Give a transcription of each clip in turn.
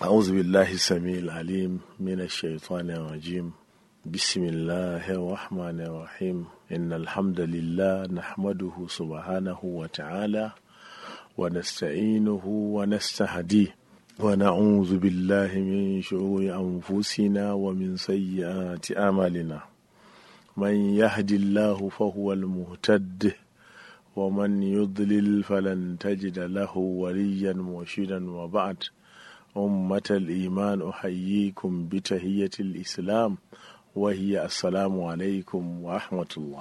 أعوذ بالله السميع العليم من الشيطان الرجيم بسم الله الرحمن الرحيم إن الحمد لله نحمده سبحانه وتعالى ونستعينه ونستهديه ونعوذ بالله من شرور أنفسنا ومن سيئات أعمالنا من يهد الله فهو المهتد ومن يضلل فلن تجد له وليا مرشدا وبعد أمة الإيمان أحييكم بتهية الإسلام وهي السلام عليكم ورحمة الله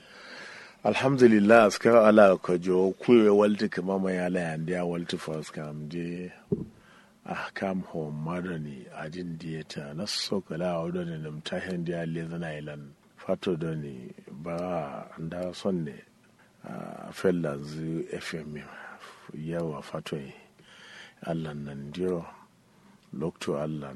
الحمد لله أذكر على كجو كوي والت كما ما يالا ينديا والت فاس كام دي أحكام هو مدني أجن ديتا نسو كلا ودني نمتحن دي اللذنا إلان فاتو دوني با ندا صني فلا زي FM yawa fatoi allah nan diro lokto allah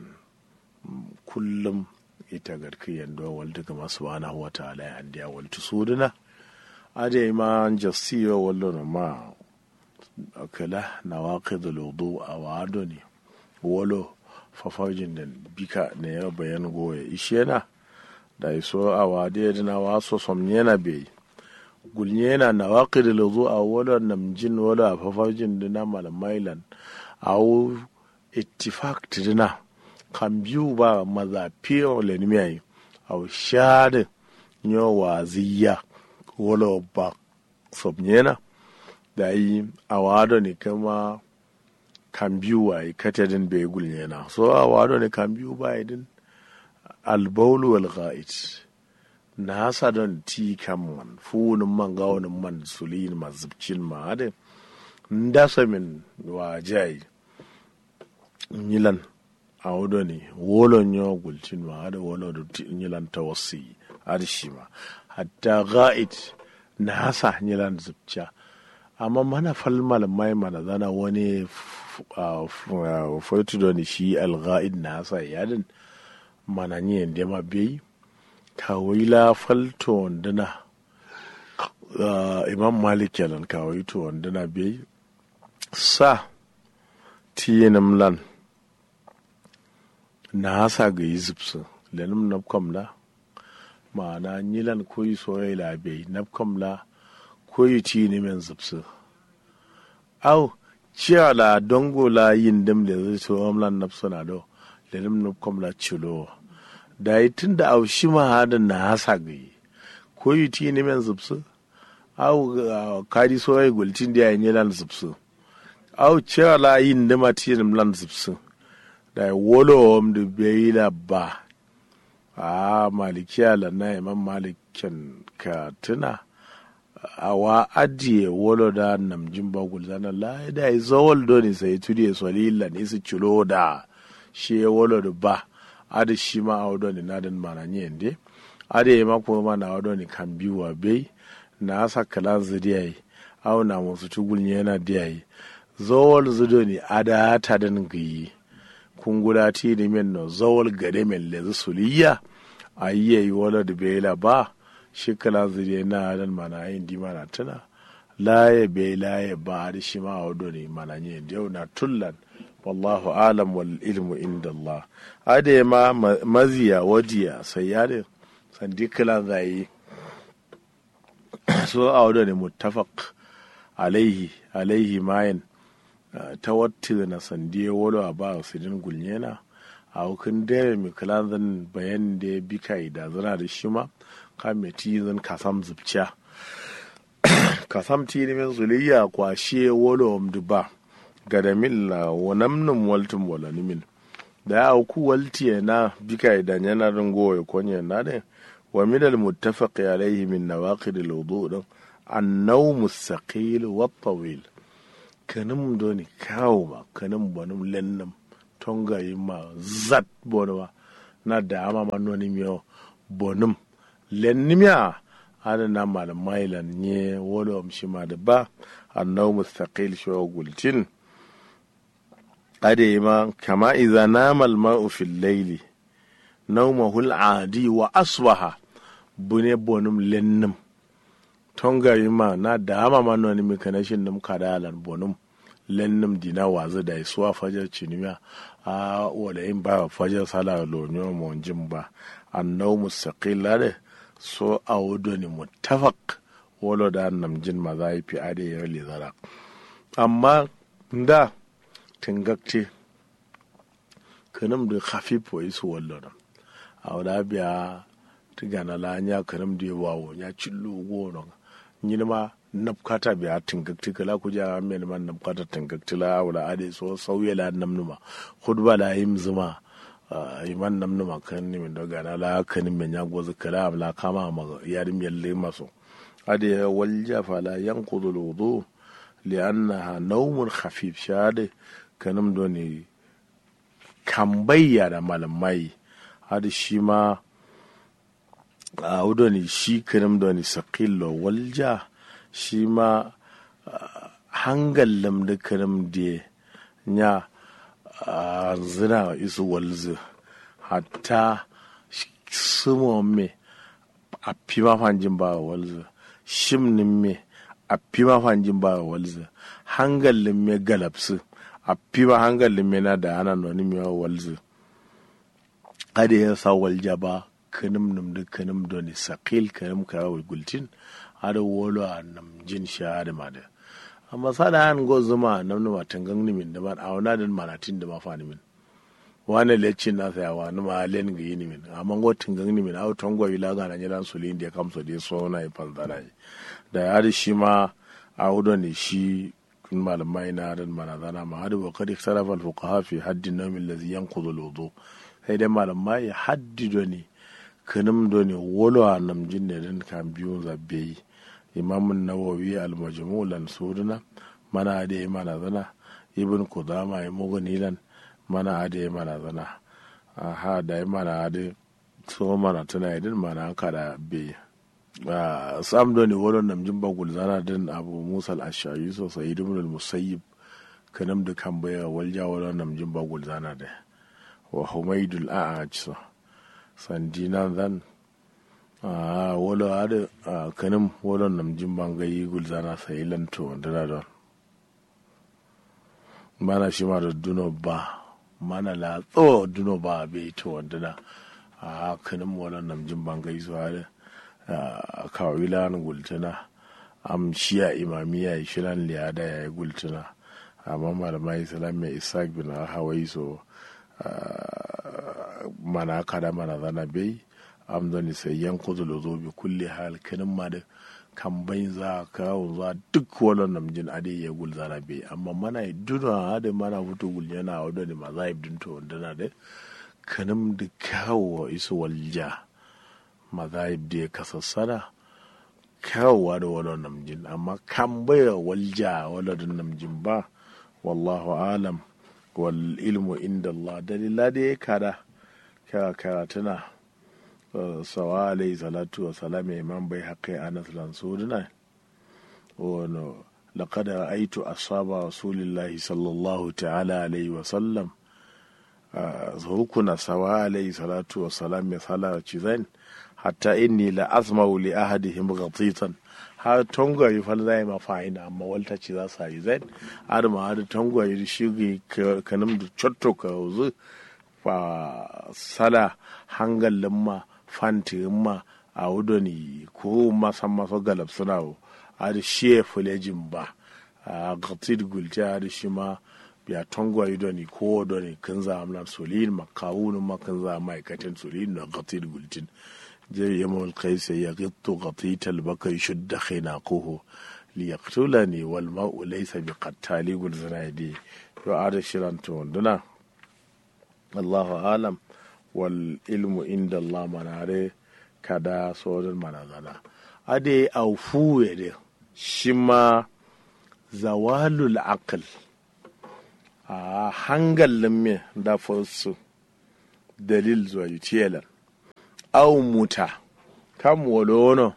kullum ita garki yando walta kama subhanahu wa ta'ala ya andiya walta suduna ade ma jasiyo wallo no ma akala nawaqid al-wudu awado ni wolo fafajin da bika ne ya bayan goye ishena da iso awade da na waso somnyena bai gulnyena nawaqid al-wudu awolo namjin wolo fafajin da na malamailan awo ittifaq tidina kan biyu ba maza fiye lenimiyai aw shade nyo waziya wolo ba sobnyena da yi awado ne kama kan biyu wa yi katadin bai gulnyena so awado ne kan biyu ba idin albaulu wal ghaid na hasa don ti kan man funin man gawunin man sulin mazubcin ma adin ndasa min wajayi nyilan a wudo ne wolon yo gulcin ma hada wolo da nyilan tawassi har shi ma hatta ga'id na hasa nyilan zubca amma mana falmal mai mana zana wani fotu da shi al-ga'id na hasa yadin mana ni yanda ma bai kawai la falto wandana imam malik kenan kawai to wandana bai sa tiyenim lan na hasa ga yi zipsu lenim napkam la ma'ana nyilan koyi soyayya la bai napkam la koyi ti ni men zipsu au ciya la dongo la yin dim da zai so amlan napsu na do lenim napkam la cilo da yi tun da au shi ma hadin na hasa ga yi koyi ti ni men zipsu au kadi soyayya gultin da ya nyilan zipsu au cewa la yin da matiyin lan zipsin da wolo om da bai la ba a malikiya la na imam malikin ka tuna a wa ajiye wolo da namjin bagul zana la da yi zawal doni sai tudi ya soli la ni su cilo da shi ya wolo da ba ada shi ma a wadoni na dan mana ni yende ada yi mako ma na wadoni kan biwa bai na asa kalan zidiyai au na musu tugul yana diyai zawol zudo ni ada ta dan giyi kungula ti ni men no zawol gade men le suliya ayye yi wala da bela ba shikala zuriya na dan mana yin di mana tana laye be laye ba da shi ma wado ne mana yin yau na tullan wallahu alam wal ilmu inda Allah ade ma maziya wadiya sayyare sandi kala zai so a wado ne muttafaq alaihi alaihi mayin ta wata na sandiya wolo a ba sidin gulnyena a hukun dare mai kalanzan bayan da ya bi kai da zana da shi ma ka mai tizin kasam zubciya kasam ti ne min zuliya kwashe wolo omdu ba ga da min la wanamnin waltin wala nimin da ya auku walti na bi kai da yana ringo ya konye na ne wa min al muttafaqi alayhi min nawaqid al wudu din an-nawm as-saqil wa at-tawil kanin doni kawo ma kanin bonum lennam tonga yi ma zat bonuma na da ama ma noni miyo bonum lennimiya ana na malam mailan nye wolo am shi ma da ba annau mustaqil shi wa gultin ade ma kama idza nama al ma'u fil layli nawmahu al adi wa asbaha bune bonum lennam tonga yi ma na da ama ma noni mi kanashin num kadalan bonum lennum dina wazi da isuwa fajar cinimiya a wala in ba fajar sala lonyo mon jin ba annau mustaqilla de so a wudo ni muttafaq wolo da nam jin ma za fi ade ya le zara amma da tingakte kanam da khafifo isu wallo a wada biya tigana la nya kanam da wawo nya cillu gono nyini ma napkata biya tingakti kala ku ja men man napkata tingakti la wala ade so sauye la namnuma khudba la yim zuma iman namnuma kan ni min daga na la kan men ya gozu kala la kama ma yarim yalle maso ade walja fala yanqudu alwudu li'annaha nawmun khafif shade kanam doni kambayya da malamai hada shi ma a wudoni shi kanam doni sakillo walja shi ma hangallam da kanam da nya zina isu walzu hatta sumo me a fi mafanjin ba walzu shimnin me a fi mafanjin ba walzu hangalin me galapsu a fi ma hangalin me na da ana noni me walzu ada ya sa walja ba kanim num da kanim doni sakil kanim kawo gultin ada wolo a nam jin sha da ma da amma sada an go zuma nam numa tangang ni min da ba a wana din manatin da ma fa ni min wani lecin na sa wa numa len ga yini min amma go tangang ni min a tongo ila ga nan yalan sulin da kamso da so na yi fanzara da ya da shi ma a hudo ne shi kun malamai na dan manazana ma hadu wa qad ikhtalafa al fuqaha fi hadd an-nawm alladhi yanqudhu al-wudu sai dai malamai haddido ne kanim do ne wolo a nam jinne den kan biyu zabbe yi imamun nawawi al-majmu lan suduna mana ade mana zana ibn kudama ya mugani lan mana ade mana zana aha da mana ade so mana tana idin mana kada be sam do ne wolo nam jimba gulzana den abu musa al-ashari so sayyid ibn al-musayyib kanam da kan baya walja wolo nam jimba gulzana da wa humaidul a'aj so sandina zan a wolo ade a kanim wolo nam jimban gayi gulzana sai lanto dana don mana shi ma da duno ba mana la tso duno ba be to wandana a kanim wolo nam jimban gayi so ade a kawilan gultana am shiya imamiya shiran liyada ya yi gultana amma malamai islam mai isaac bin hawai so mana kada mana zana bai amdani sai yanko da zo bi kulle hal kanin ma da kan bai za kawo za duk wani namjin ade ya gul zana bai amma mana yi duna hada mana fito gul yana wadda ne ma za a yi dinto wanda na da kanin da kawo isu walja ma za a yi da ya kasassana kawowa da wani namjin amma kan bai walja wani namjin ba wallahu alam wal ilmu inda Allah dalila da ya kada kara karatuna sawa alayhi salatu wa salam imam bai haƙƙi anas lansudina wano لقد رأيت أصحاب رسول الله صلى الله تعالى عليه وسلم هكنا سواء عليه الصلاة والسلام مثلا چيزين حتى إني لأسمع لأحدهم غطيطا har tongwaye fal zai ma fa'ina amma walta ce za su yi zai har ma har tongwaye shi kanin da cotto ka wuzu fa sala hangalin ma fantirin ma a wudoni ko masan maso galab suna har shi ya fulejin ba a gatsid gulti har shi ma biya tongwaye doni ko doni kan za amna solin makawunin ma kan za ma'aikatan solin na gatsid gultin جاء يوم القيس يغط غطيت البكر يشد خناقه ليقتلني والماء ليس بقتال يقول زنايدي وعاد شران توندنا الله أعلم والعلم عند الله مناره kada sauran manazana ade aufu yade shi ma zawalul aql a hangalin me da fosu dalil zuwa yutiyelan au muta kam wolono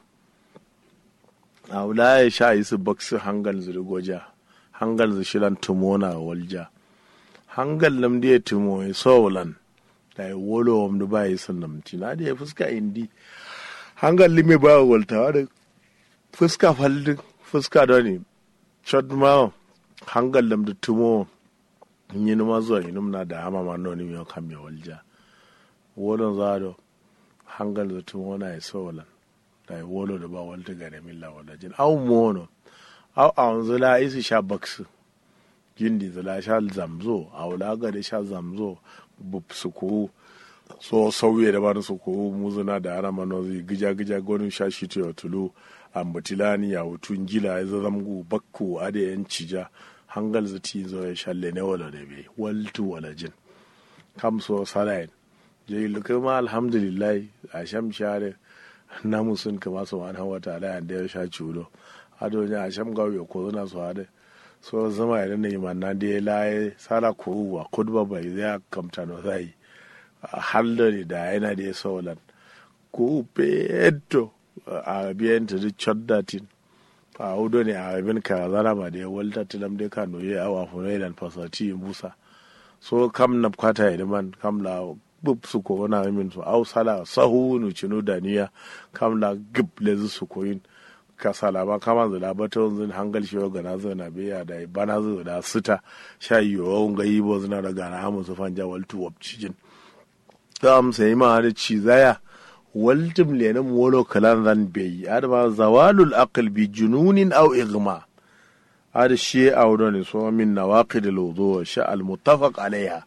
awla ya sha yi su baksu hangal zuri goja hangal zu shilan tumona walja hangal nam dia tumo e solan da ya wolo wam da ba yi sun namci na da ya fuska indi hangal lime ba walta da fuska faldin fuska da ne shot ma hangal lam da tumo yin ma zuwa yin na da hama ma noni mi kan mi walja wolon zado hangal da tumo na yi solan da yi wolo da ba walta gare min la wala jin au mono au a zula isi sha baksu gindi zula sha zamzo a wula ga da sha zamzo bub su ko so sauye da ba su ko muzuna da ana manozi gija gija gonin sha shi to tulu ambatilani ya wutun gila ya zamgu bakku ade yan cija hangal zati zo ya shalle ne wala da be waltu wala jin kam so salain je lukai ma alhamdulillah a sham share na musun kama su wani hawa ta da ya sha cudo ado ne a sham gawo ya ko na so ade so zama ya ne man na de laye sala ko wa kudba bai zai kamta no zai halda ne da yana da solan ko peto a biyan ta duk choddatin a hudu ne a abin ka zana ma da ya walta tilam dai ka noye awa funai dan fasati musa so kam na kwata ya man kam la bub su ko wana min so au sala sahu nu chinu daniya kam la gib le su ko yin ka sala ba kama zula ba ta wanzun hangal shi ga na zana biya da bana zo da sita sha yiwo ga yi bo zuna da gana amu su fanja waltu wabcijin kam sai ma da cizaya waltim lenin wolo kalan zan bai adama zawalul aql bi jununin aw igma hada shi awdo ne so min nawaqid al wudu sha al muttafaq alaiha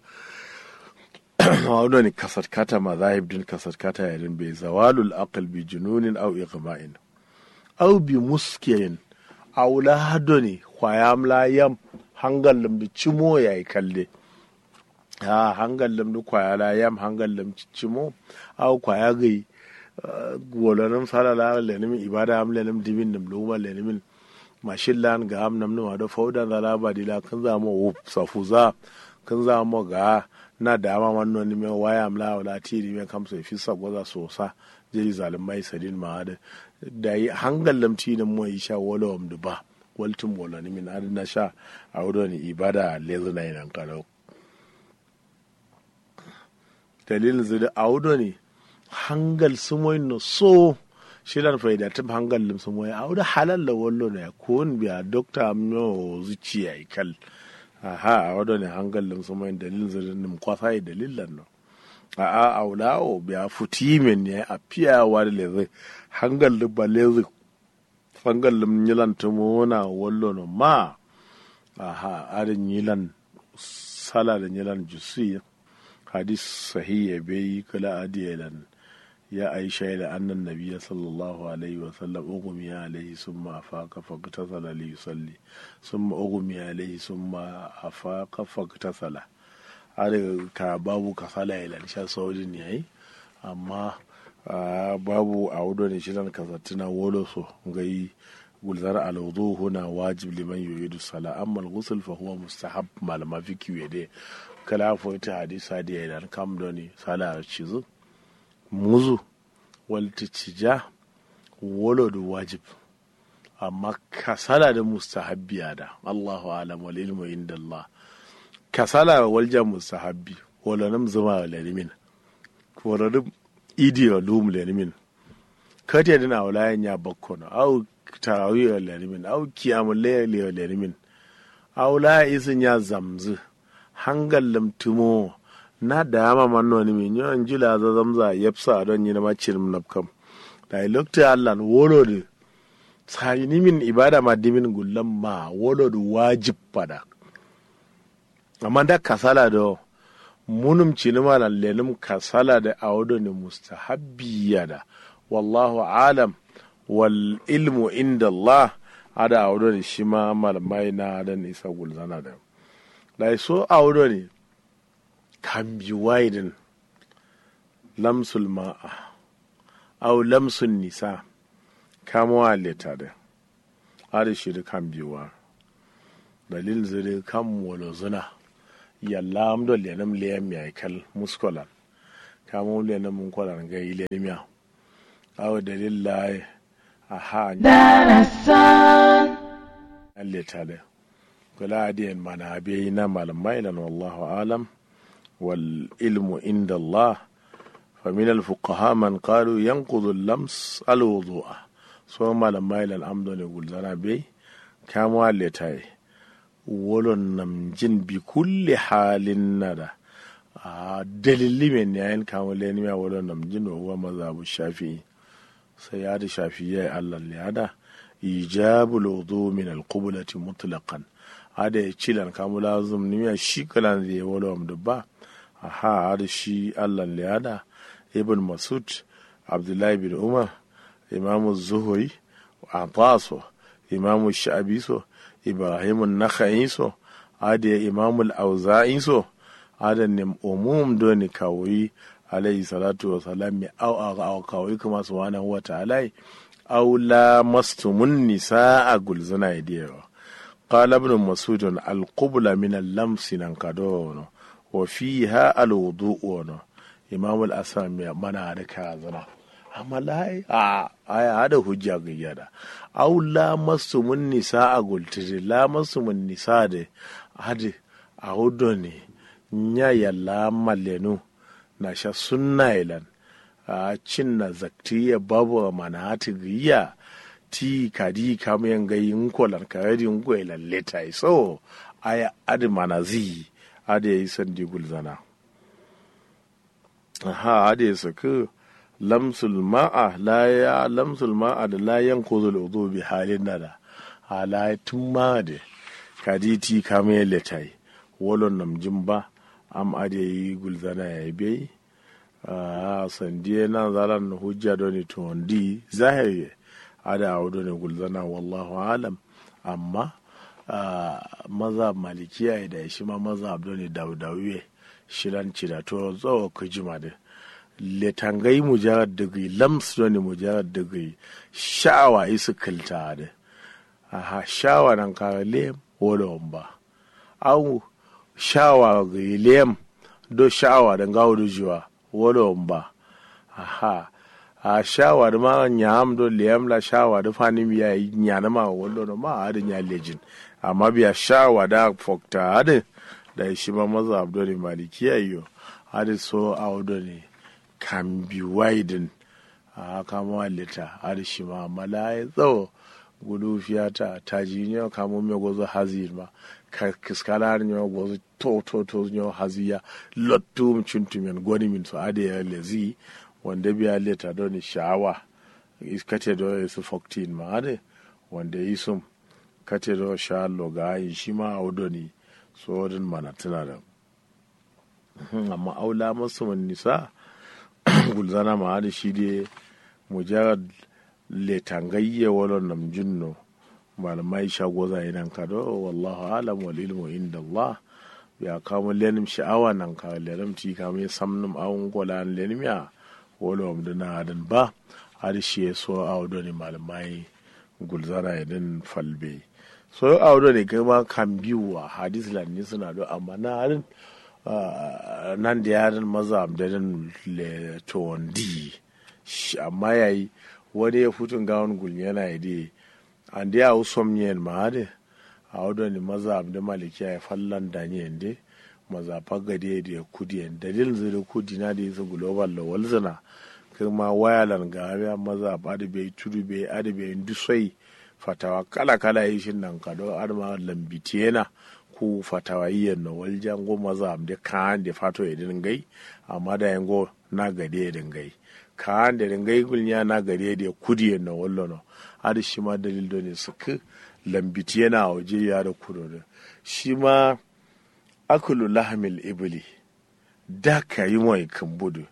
awdo ne kasat kata mazahib din kasat kata yadin bai zawalul aql bi jununin aw igma'in aw bi muskiyin aw lahado ne kwayam la yam hangal da cimo yayi kalle ha hangal lam kwaya la yam hangal lam cimo aw kwaya gai wolonim sala la lenim ibada am lenim dibin nim luma lenimin mashin lan ga am nam numa da fauda da la ba dila kan za mo safuza kan za mo ga na da ma wannan ni me waya am la wala ti ni me kam so fi sa goza so sa jeri zalimai sadin ma da da yi hangal lam ti ni mo isha wolo am da ba waltum wala ni min adna sha a wudo ni ibada lezu na yin kalau dalilin zai a wudo ne hangal sumoy no so shilan faida tim hangal lim sumoy awda halal la wollo ne kun biya dokta amno zuciya ikal aha awdo ne hangal lim sumoy dalil zirin nim kwasa dalilan no a a awlawo biya futimen ne a piya war le zai hangal lim balezi hangal lim nyilan tumona wollo no ma aha arin nyilan sala da nyilan jusi hadis sahiya bai kula adiyalan ya aisha ila annan nabiyya sallallahu alaihi wa sallam ugumi alaihi summa afaqa faqtasala li yusalli summa ugumi alaihi summa afaqa faqtasala har ka babu kasala ila sha saudin yayi amma babu a wudo ne shirin kasattuna wolo so gai gulzar alwudu huna wajib liman yuridu sala amma al-ghusl fa huwa mustahab malama fiki wede kala fo ta hadisa da idan kam doni sala cizu muzu walta cija wolo da wajib amma kasala da mustahabbiya da Allahu alam wal ilmu inda Allah kasala walja mustahabbi wala nam zama wa lalimin wala dum idi wa lum lalimin kati dina wala ya bakkono au tarawih wa lalimin au kiyamul layli wa lalimin au la isin ya zamzu hangal lamtumo na dama manno ni min yon jula za zamza yepsa don yi na macin nafkam da lokta Allah wolo de sai ni min ibada ma dimin gullan ma wolo de wajib pada amma da kasala do munum cinima lan lenum kasala da awdo ni mustahabbiya da wallahu alam wal ilmu inda Allah ada awdo ni shima malamai na dan isa gulzana da da so awdo ni kan bi waidin lamsul ma'a au lamsun nisa kamawa leta da har shi da kan biwa dalil zire kan wolo zuna yalla amdo lenam leyam ya kal muskolan kamo lenam mun kolan ga ilenim ya aw dalil la aha darasan leta da kula adiyan mana biyi na malamai lan wallahu alam والعلم عند الله فمن الفقهاء من قالوا ينقض اللمس الوضوء so malamai lan amdo ne gulzana bai kamo letaye wolon namjin bi kulli halin nada a dalili men yayin kawo leni ya wolon namjin wa huwa mazhabu shafi'i sai ya da shafi'i ya Allah ya da ijabul wudu min al-qiblati mutlaqan ada ya cilan kamu lazum ni ya shi kalan zai wolon da ba aha ada shi Allah ya da ibn masud abdullahi bin umar imamu zuhuri ataso imamu sha'abi so ibrahim nakha'i so ada imamu al-auza'i so ada ne umum doni kawai alayhi salatu wa salam mi au au kawai kuma subhanahu wa ta'ala au la mastumun nisaa gulzuna idiyo qala ibn masud al-qubla min al-lams nan kadono wa fiha al-wudu'u imam al-asami mana da kazana amma lai a aya hada hujja ga yada aw la masumun nisa a gultiri la masumun nisa da hadi a hudo ne nya ya la malenu na sha sunna ilan a cin na zakti ya babu mana hati giya ti kadi kamu yan ga yin kolan ka yadi ngo ilan leta so aya adi mana zi adi yi sandi gulzana ha adi saka lamsul ma'a la ya lamsul ma'a da la yankuzu al'udu bi halin nada ala tun ma da kaditi kame letai wolon namjin ba am ade yi gulzana ya bai a sandiye nan zaran hujja doni to wandi zahiri ada audo ne gulzana wallahu alam amma maza malikiya da shi ma maza abdoni daudawiye shiran cida to zo ku jima da letangai mujarad dagi lams ne mujarad dagi sha'awa isu kilta da aha shawa nan ka lem wala ba au shawa ga lem do sha'awa da gawo do jiwa wala ba aha a shawa da ma nyam do lem la shawa da fani biya nyana ma wala no ma adin ya lejin amma biya shawa da fokta adin da shi ma maza abdul malikiya yo adin so awdo ne kan bi waidin a kama lita har shi ma mala ya tsawo gudu fiyata ta ji ne kamo me gozo hazir ma ka kiskala ne gozo to to to ne haziya lottu mu cintu men goni min so ade ya lezi wanda biya leta don sha'awa iskate do su 14 ma ade wanda yi sum kate do sha loga yi shi ma audoni so din mana tana da amma aula masu nisa gulzana ma da shi dai mujarad letangayye wala nam jinno malamai shago za nan ka do wallahu alam wal ilmu inda Allah ya kama lenim sha'awa nan ka lenim ti kama samnum awun gola lenim ya wala wam dana adan ba har shi ya so awdo ne malamai gulzana idan falbe so awdo ne kai ma kan biwa hadis lan ni suna do amma na harin nan da yaran maza da dan le to di amma yayi wani ya futun gawon gulmi yana yi an da ya usom yen ma de a wadda ni maza da malikiya ya fallan da ni yende maza fagade da kudi yen dalil zai kudi na da yasa global la walzana kuma wayalan ga ya maza ba da bai tudu bai adi bai dusai fatawa kala kala yi shin nan ka do arma lambitiyena ku fatawa yiyen no waljan go maza da kan da fato idin gai amma da yango na gade idin gai kan da ringai gulnya na gare da kudi na wallo no har shi ma dalil do ne suka lambiti yana waje ya da kudo da shi ma akulu lahamil ibli da ka yi mai kan budu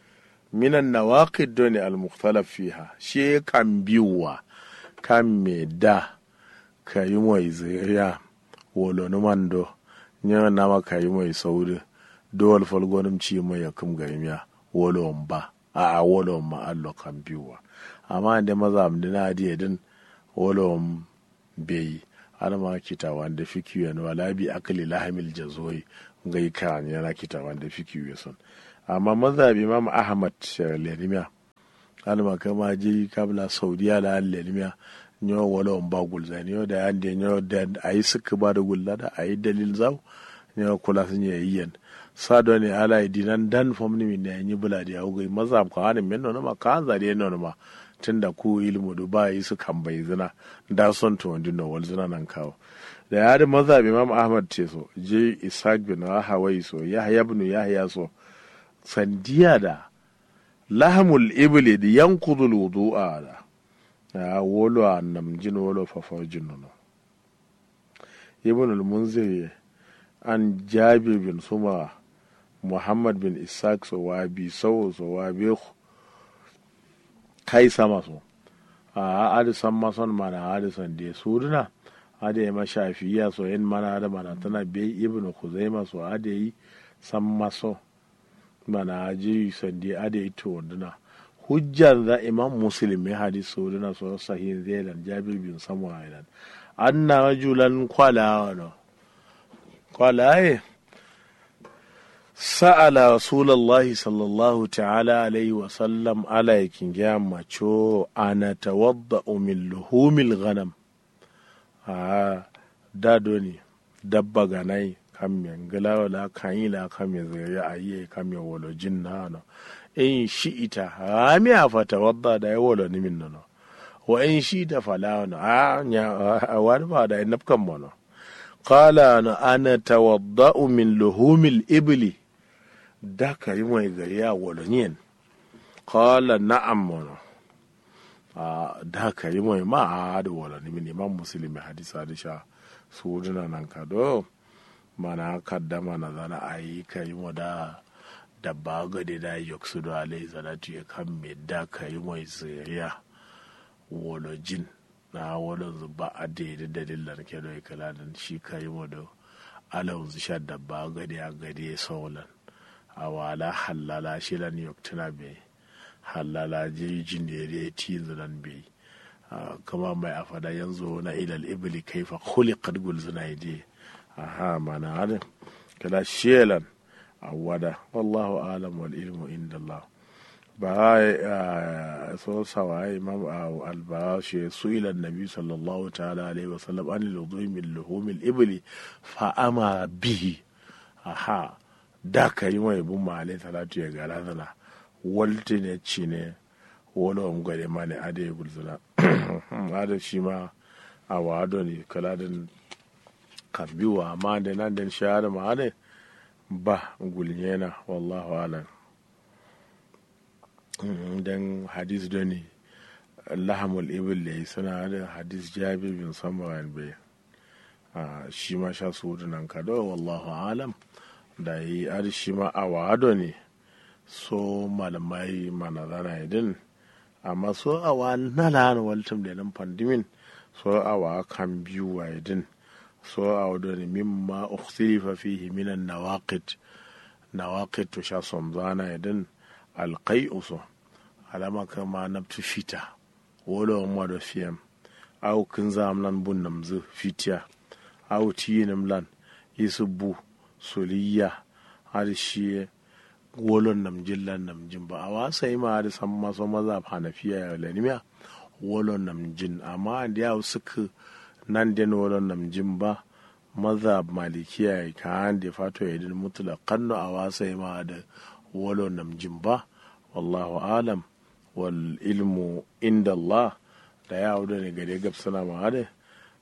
minan nawaqid do ne al-mukhtalaf fiha shi kan biwa kan me da ka yi mai zuriya wolo numan do nya na ma ka yi mai sauri dole falgonim ci mai yakum garimiya wolo ba a a wolon ma allo kan biwa amma da maza am dina diye din wolon bai har ma kita wanda fiki yan wala bi akli lahamil jazoi ngai kan yana kita wanda fiki son amma maza bi imam ahmad lenimiya har ma kama ji kabla saudiya da lenimiya nyo wolon ba gulza nyo da yan de nyo da ayi suka ba da gulla da ayi dalil zau nyo kula sun yi yan sado ne ala dinan dan fomni min ne yi bula da yawo gai maza ko hanin men no ma ka zari no ma tunda ku ilmu du ba yi su kan bai zina da son to wandi no wal zina nan kawo da ya da mazhab imam ahmad ce so je ishaq bin rahawai so yahya ibn yahya so sandiya da lahamul ibli da yankudul wudu'a da ya wolo a namjin wolo fafajin no ibn al-munzir an jabir bin suma muhammad bin ishaq so wabi sau so wabi kai sama so a adisan mason mana adisan da su duna ade ya mashafiya so yin mana da mana tana bai ibn kuzaima so ade yi san maso mana aji sandi ade yi to duna hujjar da imam muslim ya hadis so duna so sahih zailan jabir bin samuwa idan anna rajulan kwala no kwala sa'ala rasulallahi sallallahu ta'ala alaihi wasallam ala yakin gya macho ana tawadda min luhumil ghanam a dado ne dabba ganai kan me ngala wala kan yi la kan me zai a yi kan me wolo jin na no in shi ita rami a fata wadda da ya wolo ni min no wa in shi ta fala no a nya a wani ba da nafkan mo no qala no ana tawadda'u min luhumil ibli da ka yi mai gari a wolo nyen qala na'am mo no a da ka yi mai ma a da wala ni mini man musulmi hadisa da sha su duna nan ka do mana kaddama na zana a yi ka yi mu da da ba gade da yok su da alai zanatu ya kan me da ka yi mai zuriya wala jin na wala zuba a daidai dalilan ke da kala da shi ka yi mu da alau sha da ba gade a gade saulan a wala halala shi lan yok tuna bai halala jirgin da ya ti zunan bai kama mai a fada yanzu na ilal ibli kaifa khuliqat gulzuna yaje aha mana hadin kala shelan awada wallahu alam wal ilmu inda Allah ba so sawa imam al-barashi su'ila nabi sallallahu ta'ala alaihi wasallam an al-wudu min luhum al-ibli fa ama bihi aha da kai mai bun ma alaihi salatu ya gara sana walti ne ci ne wani wani gwade ma ne ada ya gulzuna ada shi ma a wado ne kaladin kambiwa amma da nan da shahada ma ada ba gulnyena wallahu alam dan hadis da ne lahamul ibil da suna da hadis jabir bin samaran bai shi ma sha su nan kado wallahu alam da yi ada shi ma a wado ne so malamai mana zana idin amma so awa na lana waltum da nan pandimin so awa kan biyu wa idin so awa da ne mimma ukhsilifa fihi minan nawaqid nawaqid to sha son zana idin alqai'u so alama kama nabtu fita wolo ma da fiyam aw kin zam nan bun namzu fitiya aw tiyinam lan isubu soliya har shi wolon nam jillan nam jin ba a wasa yi ma da san maso maza hanafiya ya lanimiya wolon nam jin amma da yawo suka nan den wolon nam jin ba maza malikiya ya ka da fato ya din mutula kanno a wasa yi ma da wolon nam jin ba wallahu alam wal ilmu inda Allah da yawo da ne gare gab sana ma da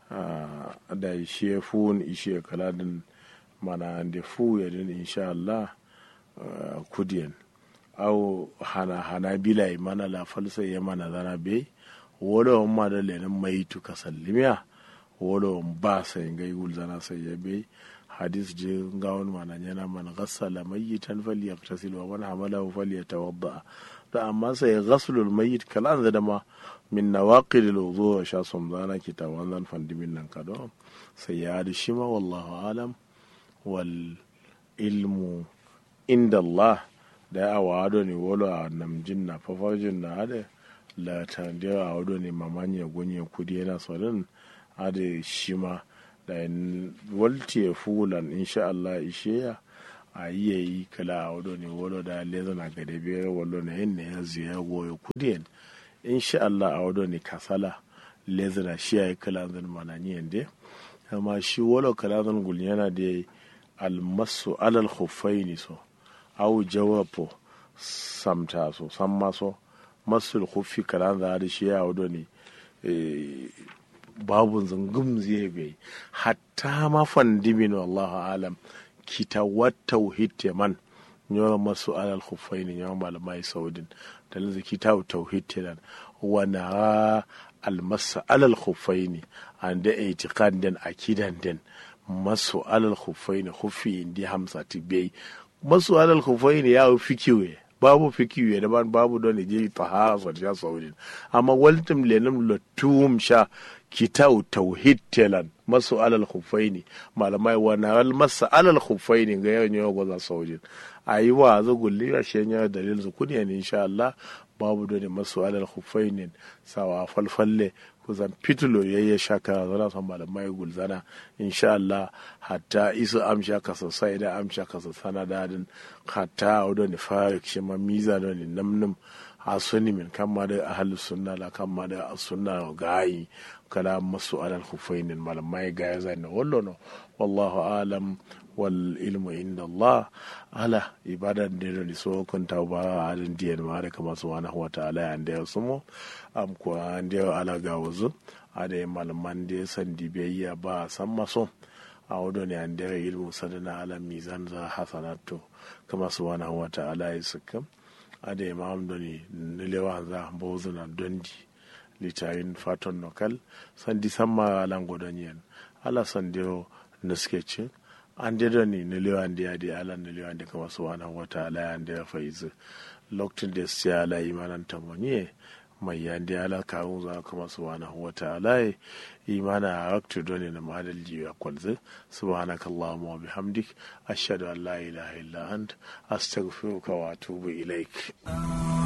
da ishe fun ishe kaladin mana da fu ya din insha Allah Uh, kudiyan au hana hana bilai mana la falsa ya mana zana be wolo ma da lenin mai tu kasallimiya wolo ba sai ngai gul zana sai ya be hadis je ngawon mana yana man ghassala mayyitan falyaktasil wa man hamalahu falyatawadda da amma sai ghaslul mayyit kalan da ma min nawaqid al-wudu sha som zana kitawan zan fandimin nan kado sai ya da shi ma wallahu alam wal ilmu inda Allah da ya wado ne wolo a namjin na fafarjin na ade la tandiya a wado ne mamanya gunye kudi yana sorin ade shi ma da walti ya fulan insha Allah ishe ya a yi ya yi kala a wado ne wolo da leza na gade biyar wolo na yin ne ya ziya goyo kudi insha Allah a wado ne kasala leza na shi ya yi kala zan manani yande amma shi wolo kala zan gul yana da almasu alal khuffaini so au jawapo samta so samma so masul khuffi kalan da da shi ya wado ne babu zungum zai bai hatta ma fandimin wallahu alam kita wata tauhid man yawan masu alal khuffaini yawan malamai saudin da lanzu kita tauhid nan wana almasa alal khuffaini an da itiqad den akidan den masu alal khuffaini khuffi indi hamsa tibai masu alal khuffaini ya fikiwe babu fikiwe da ban babu don je tahara sa ja saudin amma waltum lenum latum sha kitau tauhid telan masu alal khuffaini malamai wana al masa alal khuffaini ga yawan yawa gwaza saudin ayi wa zo gulli ya shenya dalil su kuniya ne insha Allah babu don masu alal khuffaini sawa falfalle kusan fitulo ya yi shaka zana son malamai gulzana insha Allah hatta isu amsha ka sosai da amsha ka sana dadin hatta a wadda ni farik shi ma miza da ni namnum a sunni min kan ma da ahalus sunna la kan ma da sunna gayi kala masu alal hufainin malamai gaya zai na wallo no wallahu alam wal ilmu inda Allah ala ibadan da da so kun ta ba alin diyan ma da kama subhanahu wa ta'ala ya da sumo am ko an da ala ga wuzu ada malaman da san dibiyya ba san maso a wado ne an da ilmu sadana ala mizan za hasanatu kama subhanahu wa ta'ala ya suka ada imam doni nilewa za bozuna dondi litayin faton nokal sandi samma lango donyen ala sandiro naskecin an dedo ni nilewa ndi adi ala nilewa ndi kama subhanahu wa ta'ala ya ndi faizu lokacin da siya ala imanan tamonye mai yandi ala kawun za kama subhanahu wa ta'ala imana a waktu doni na madal jiwa kwalzi subhanaka allahumma wa bihamdik ashhadu an la ilaha illa ant astaghfiruka wa atubu ilaik